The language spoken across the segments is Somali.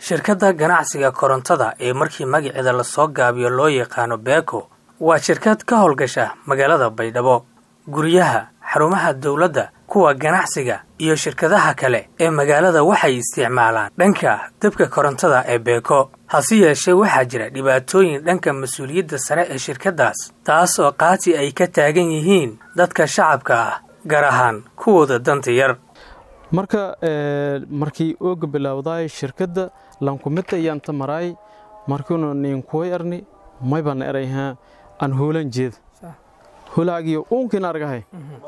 shirkadda ganacsiga korontada ee markii magaceeda lasoo gaabiyo loo yaqaano beeko waa shirkad ka howlgasha magaalada baydhabo guryaha xarumaha dowladda kuwa ganacsiga iyo shirkadaha kale ee magaalada waxay isticmaalaan dhanka dabka korontada ee beeko hase yeeshee waxaa jira dhibaatooyin dhanka mas-uuliyadda sare ee shirkaddaas taas oo qaati ay ka taagan yihiin dadka shacabka ah gaar ahaan kuwooda danta yar marka markii ooga bilowdaay shirkadda lankumita iyaanta maraay markiinu ninkuway arni maybana erayha aan hoolan jeeda holaagiyo uunkiina argahay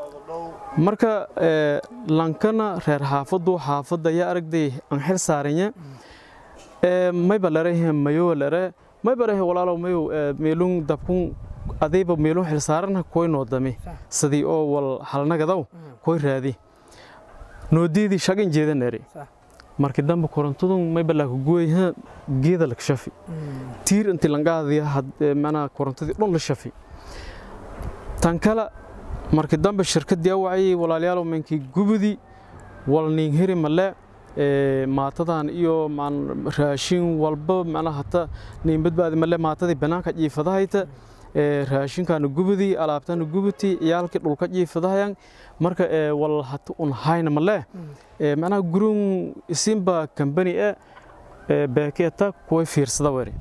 marka lankana reer xaafadu xaafadda yaa aragday aan xil saaranya mayba lerahe mayowa lere mayba lerahe walaalow mayow meelun dabkun adayba meelun xil saarana koy noodame sidii oo wal halnagadaw koy raadi noodiidii shagin jeedan ere markii dambe korontadun mayba laaku gooyha geeda lak shafi tiir intii langaadiya manaa korontadii dhon la shafi tan kale markii dambe shirkaddii awacayay walaalayaalow menkii gubudi wal nin heri male maatadan iyo raashin walba macnaha hata nin badbaadi male maatadii banaanka jiifadahayta raashinkaana gubudi alaabtana gubuti ciyaalkii dhulka jiifadahayan marka wal hata un hayna male macnaha gurun isinba kambani e beekeeta kuway fiirsada weri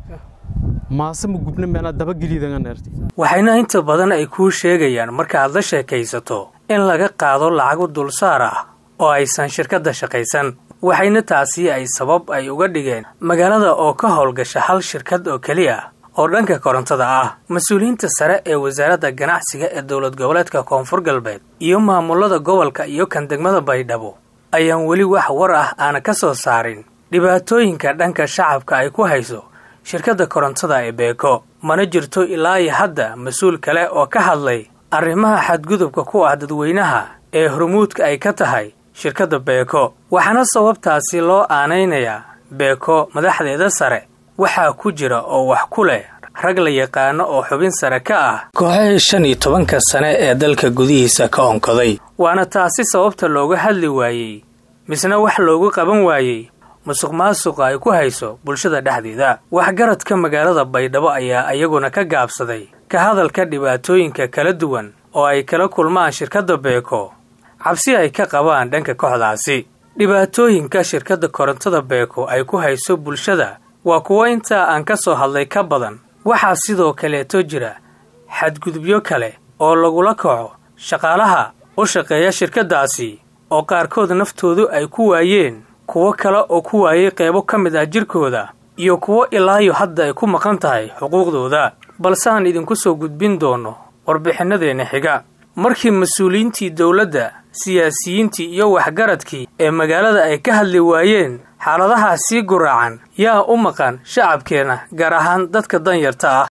maasema gubna meenaa dabageliidanganeerti waxayna inta badan ay kuu sheegayaan markaaad la sheekaysato in laga qaado lacago dulsaar ah oo aysan shirkadda shaqaysan waxayna taasi ay sabab ay uga dhigeen magaalada oo ka howlgasha hal shirkad oo keliya oo dhanka korontada ah mas-uuliyiinta sare ee wasaaradda ganacsiga ee dowlad goboleedka koonfur galbeed iyo maamulada gobolka iyo kan degmada baydhabo ayaan weli wax war ah aana ka soo saarin dhibaatooyinka dhanka shacabka ay ku hayso shirkadda korontada ee beeko mana jirto ilaa iyo hadda mas-uul kale oo ka hadlay arrimaha xadgudubka ku ah dadweynaha ee hormuudka ay ka tahay shirkadda beeko waxaana sababtaasi loo aanaynayaa beeko madaxdeeda sare waxaa ku jira oo wax ku leh rag la yaqaano oo xubin sare ka ah kooxahii shan iyo tobanka sane ee dalka gudihiisa ka onkoday waana taasi sababta looga hadli waayey misna wax loogu qaban waayey musuq maasuqa ay ku hayso bulshada dhexdeeda waxgaradka magaalada baydhabo ayaa iyaguna ka gaabsaday ka hadalka dhibaatooyinka kala duwan oo ay kala kulmaan shirkadda beeko cabsi ay ka qabaan dhanka kooxdaasi dhibaatooyinka shirkadda korontada beeko ay ku hayso bulshada waa kuwo intaa aan ka soo hadlay ka badan waxaa sidoo kaleeto jira xadgudubyo kale oo lagula kaco shaqaalaha u shaqeeya shirkaddaasi oo qaarkood naftoodu ay ku waayeen kuwo kale oo ku waayay qaybo ka mid ah jirkooda iyo kuwo ilaayo hadda ay ku maqan tahay xuquuqdooda balse aan idinku soo gudbin doonno warbixinadeenna xiga markii mas-uuliyiintii dowladda siyaasiyiintii iyo waxgaradkii ee magaalada ay ka hadli waayeen xaaladahaa sii guraacan yaa u maqan shacabkeenna gaar ahaan dadka danyarta ah